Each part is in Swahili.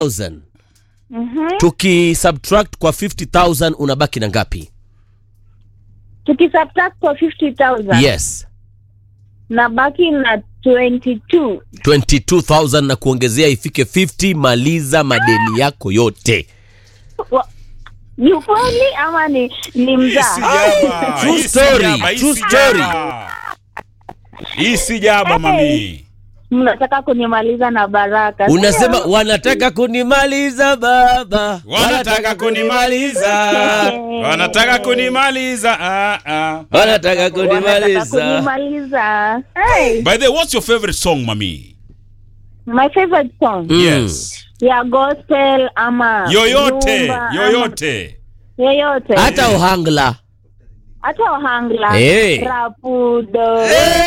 50,000 tukisubtract kwa 50,000 unabaki na ngapi? tukisubtract kwa 50000 Yes, na baki na 22 22,000 na kuongezea ifike 50. Maliza madeni yako yote. Wa- ni ukweli ama ni, ni mzaa Sijaba. True Hii story, sijaba, hii true sijaba. story. Hii sijaba mami. mnataka kunimaliza na baraka Unasema sio? wanataka kunimaliza baba, Wanataka kunimaliza. Wanataka kunimaliza. Ah, ah. wanataka wanataka kunimaliza. kunimaliza hey, By the way, what's your favorite song, mami? my favorite song Mm. Yes. ya gospel ama Yoyote, rumba ama- yoyote. yoyote Hata ohangla hata ohangla Hey. rapudo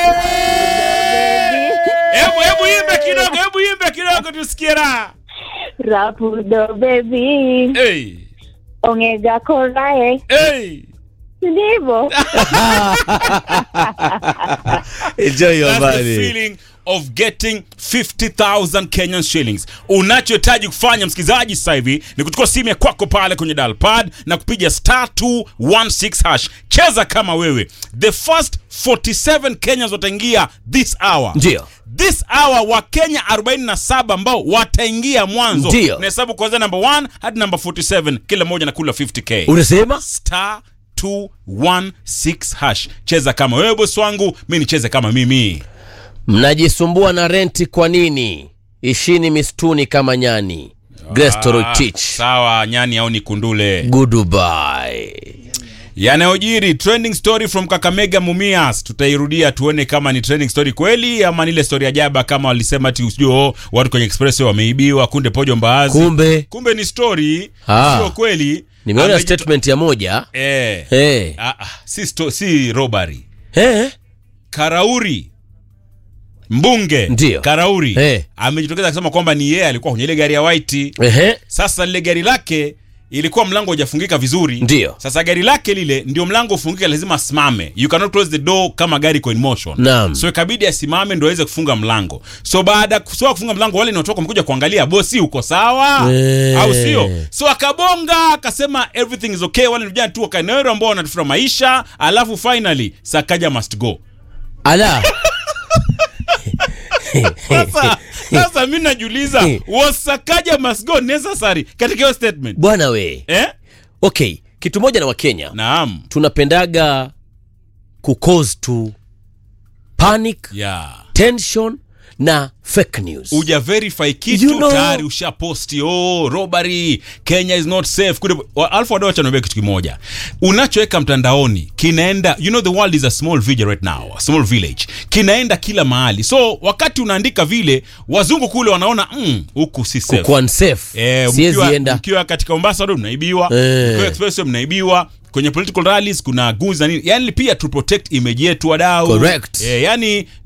Hebu hebu imbe kidogo, hebu imbe kidogo tusikie raha. rapudo baby Hey. ongega korae Hey. ndivyo enjoy your That's the money. feeling of getting 50,000 Kenyan shillings. Unachohitaji kufanya msikilizaji sasa hivi ni kuchukua simu ya kwako pale kwenye dial pad na kupiga star 216 hash. Cheza kama wewe. The first 47 Kenyans wataingia this hour. Ndio. This hour wa Kenya 47 ambao wataingia mwanzo. Ndio. Nahesabu kuanzia number 1 hadi number 47 kila moja na kula 50k Unasema star 216 hash. Cheza kama wewe bosi wangu, mi nicheze kama mimi. mnajisumbua na renti kwa nini? Ishini mistuni kama nyani. Grace Torotich. Sawa, nyani au ni kundule. Goodbye. Yanayojiri trending story from Kakamega Mumias, tutairudia tuone kama ni trending story kweli ama ni ile story ajaba kama walisema ati sijui oh, watu kwenye express wameibiwa kunde pojo mbaazi. Kumbe Kumbe ni story, Ah. sio kweli. nimeona Amejito- statement ya moja. Eh. Eh. Ah, ah, si, sto, si robbery. Eh. Karauri mbunge Ndio. Karauri Eh. amejitokeza akisema kwamba ni yeye alikuwa kwenye ile gari ya white. Ehe. Sasa lile gari lake ilikuwa mlango hujafungika vizuri. Ndio. Sasa gari lake lile ndio mlango ufungike, lazima asimame. You cannot close the door kama gari iko in motion. Naam. So ikabidi asimame ndio aweze kufunga mlango. So baada ya kusoa kufunga mlango, wale wanaotoka wamekuja kuangalia, bosi uko sawa Eh. au sio? So akabonga akasema everything is okay. Wale vijana tu wakaeneo ambao wanatafuta maisha, alafu finally Sakaja must go. Ala. Sasa sasa mimi najiuliza was Sakaja must go necessary katika hiyo statement? Bwana we. Eh? Okay, kitu moja na Wakenya Naam. tunapendaga kucause tu panic, Yeah. tension na fake news. uja verify kitu You know- tayari ushaposti oh robbery kenya is not safe Kule- wa- alafu wadau wacha niambie kitu kimoja unachoweka mtandaoni kinaenda you know the world is a small village right now a small village kinaenda kila mahali so wakati unaandika vile wazungu kule wanaona mm, huku si safe Kukuwa unsafe. Eh, Siwezi mkiwa, enda. mkiwa katika Mombasa road mnaibiwa, Eh. mkiwa expressway mnaibiwa, kwenye political rallies kuna guns na nini. Yani pia to protect image yetu wadau. Correct. Eh, yani